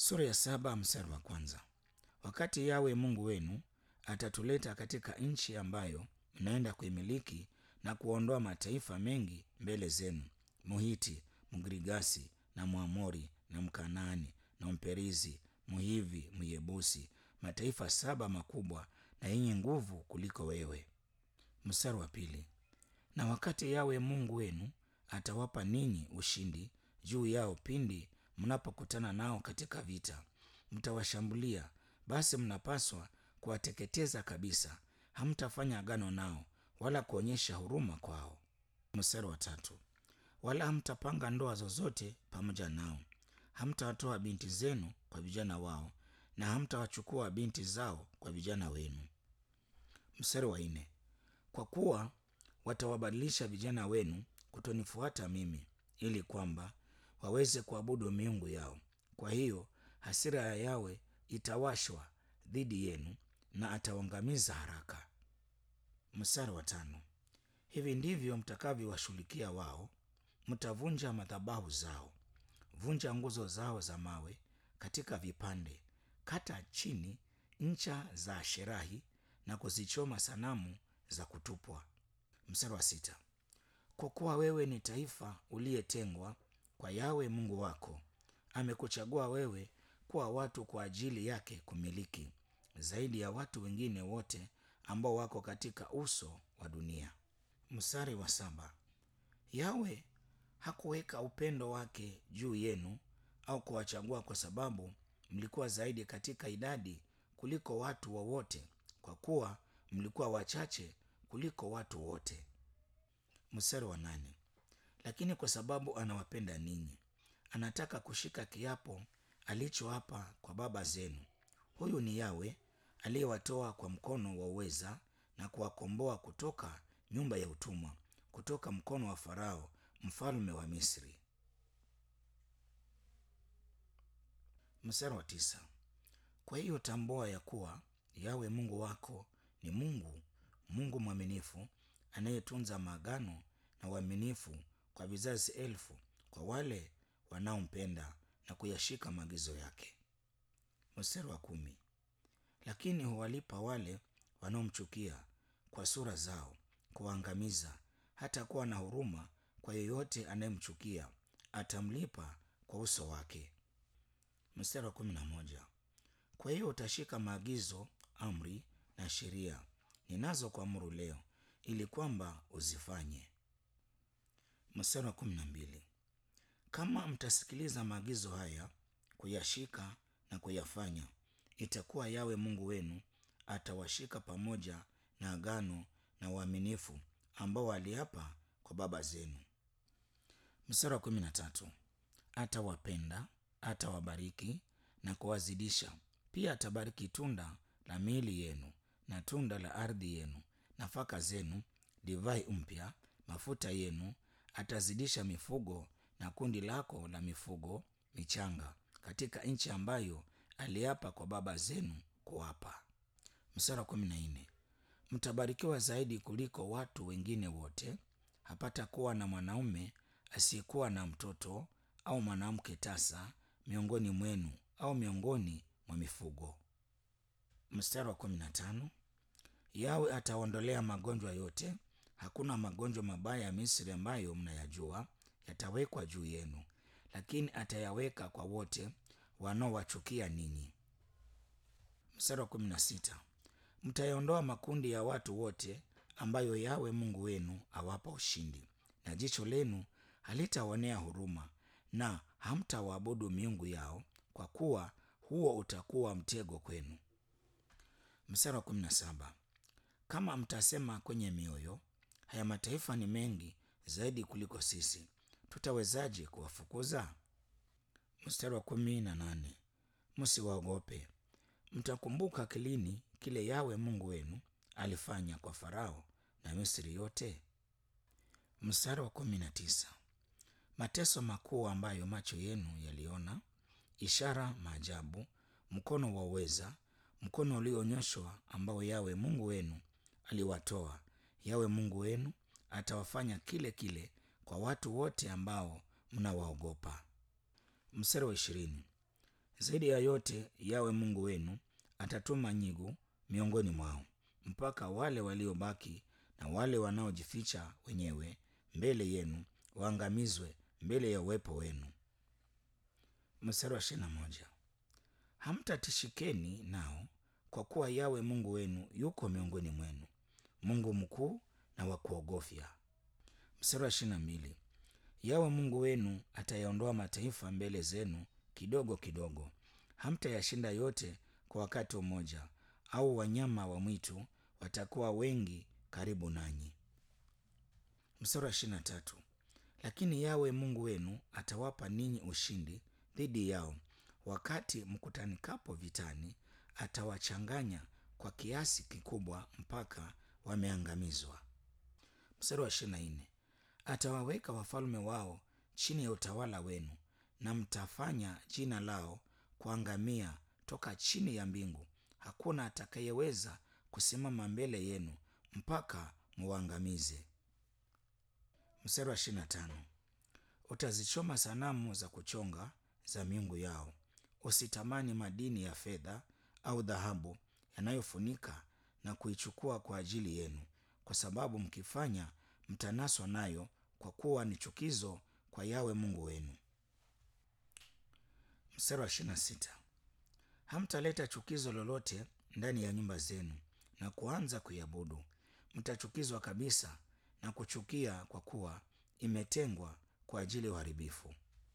Sura ya saba mstari wa kwanza. Wakati Yawe Mungu wenu atatuleta katika nchi ambayo mnaenda kuimiliki na kuondoa mataifa mengi mbele zenu, Muhiti, Mgirigasi na Mwamori na Mkanaani na Mperizi, Mhivi, Myebusi, mataifa saba makubwa na yenye nguvu kuliko wewe. Mstari wa pili. Na wakati Yawe Mungu wenu atawapa ninyi ushindi juu yao pindi mnapokutana nao katika vita, mtawashambulia, basi mnapaswa kuwateketeza kabisa. Hamtafanya agano nao wala kuonyesha huruma kwao. Mstari wa tatu. Wala hamtapanga ndoa zozote pamoja nao, hamtawatoa binti zenu kwa vijana wao, na hamtawachukua binti zao kwa vijana wenu. Mstari wa nne. Kwa kuwa watawabadilisha vijana wenu kutonifuata mimi, ili kwamba waweze kuabudu miungu yao. Kwa hiyo hasira ya Yawe itawashwa dhidi yenu na atawaangamiza haraka. Mstari wa tano. Hivi ndivyo mtakavyowashughulikia wao: mtavunja madhabahu zao, vunja nguzo zao za mawe katika vipande, kata chini ncha za Asherahi na kuzichoma sanamu za kutupwa. Mstari wa sita. Kwa kuwa wewe ni taifa uliyetengwa kwa Yawe Mungu wako, amekuchagua wewe kuwa watu kwa ajili yake kumiliki, zaidi ya watu wengine wote ambao wako katika uso wa dunia. Mstari wa saba. Yawe hakuweka upendo wake juu yenu au kuwachagua kwa sababu mlikuwa zaidi katika idadi kuliko watu wowote, kwa kuwa mlikuwa wachache kuliko watu wote. Mstari wa nane. Lakini kwa sababu anawapenda ninyi, anataka kushika kiapo alichoapa kwa baba zenu. Huyu ni Yawe aliyewatoa kwa mkono wa uweza na kuwakomboa kutoka nyumba ya utumwa, kutoka mkono wa Farao mfalme wa Misri. Mstari wa tisa. Kwa hiyo tambua ya kuwa Yawe Mungu wako ni Mungu, Mungu mwaminifu anayetunza maagano na uaminifu kwa vizazi elfu kwa wale wanaompenda na kuyashika maagizo yake. Mstari wa kumi. Lakini huwalipa wale wanaomchukia kwa sura zao, kuwaangamiza. Hata kuwa na huruma kwa yeyote anayemchukia, atamlipa kwa uso wake. Mstari wa kumi na moja. Kwa hiyo utashika maagizo, amri na sheria ninazokuamuru leo, ili kwamba uzifanye. Mstari wa kumi na mbili. Kama mtasikiliza maagizo haya kuyashika na kuyafanya, itakuwa Yawe Mungu wenu atawashika pamoja na agano na uaminifu ambao aliapa kwa baba zenu. Mstari wa kumi na tatu. Atawapenda, atawabariki na kuwazidisha. Pia atabariki tunda la miili yenu na tunda la ardhi yenu, nafaka zenu, divai mpya, mafuta yenu. Atazidisha mifugo na kundi lako la mifugo michanga katika nchi ambayo aliapa kwa baba zenu kuwapa. Mstari wa kumi na nne. Mtabarikiwa zaidi kuliko watu wengine wote. Hapata kuwa na mwanaume asiyekuwa na mtoto au mwanamke tasa miongoni mwenu au miongoni mwa mifugo. Mstari wa kumi na tano. Yawe ataondolea magonjwa yote. Hakuna magonjwa mabaya ya Misri ambayo mnayajua yatawekwa juu yenu, lakini atayaweka kwa wote wanaowachukia ninyi. Mstari wa kumi na sita. Mtayaondoa makundi ya watu wote ambayo Yawe Mungu wenu awapa ushindi, na jicho lenu halitawaonea huruma, na hamtawaabudu miungu yao, kwa kuwa huo utakuwa mtego kwenu. Mstari wa kumi na saba. Kama mtasema kwenye mioyo, haya mataifa ni mengi zaidi kuliko sisi, tutawezaje kuwafukuza? Mstari wa kumi na nane. Msiwaogope, mtakumbuka kilini kile Yawe Mungu wenu alifanya kwa Farao na Misri yote. Mstari wa kumi na tisa. Mateso makuu ambayo macho yenu yaliona, ishara, maajabu, mkono wa uweza, mkono ulionyoshwa ambao Yawe Mungu wenu aliwatoa. Yawe Mungu wenu atawafanya kile kile kwa watu wote ambao mnawaogopa. Mstari wa ishirini. zaidi ya yote yawe mungu wenu atatuma nyigu miongoni mwao mpaka wale waliobaki na wale wanaojificha wenyewe mbele yenu waangamizwe mbele ya uwepo wenu mstari wa ishirini na moja hamtatishikeni nao kwa kuwa yawe mungu wenu yuko miongoni mwenu mungu mkuu na wa kuogofya mstari wa ishirini na mbili yawe mungu wenu atayaondoa mataifa mbele zenu kidogo kidogo hamtayashinda yote kwa wakati mmoja au wanyama wa mwitu watakuwa wengi karibu nanyi mstari wa ishirini na tatu lakini yawe mungu wenu atawapa ninyi ushindi dhidi yao wakati mkutanikapo vitani atawachanganya kwa kiasi kikubwa mpaka wameangamizwa mstari wa ishirini na nne atawaweka wafalme wao chini ya utawala wenu na mtafanya jina lao kuangamia toka chini ya mbingu hakuna atakayeweza kusimama mbele yenu mpaka muangamize mstari wa ishirini na tano utazichoma sanamu za kuchonga za miungu yao usitamani madini ya fedha au dhahabu yanayofunika na kuichukua kwa ajili yenu kwa sababu mkifanya mtanaswa nayo kwa kuwa ni chukizo kwa yawe mungu wenu mstari wa ishirini na sita hamtaleta chukizo lolote ndani ya nyumba zenu na kuanza kuiabudu mtachukizwa kabisa na kuchukia kwa kuwa imetengwa kwa ajili ya uharibifu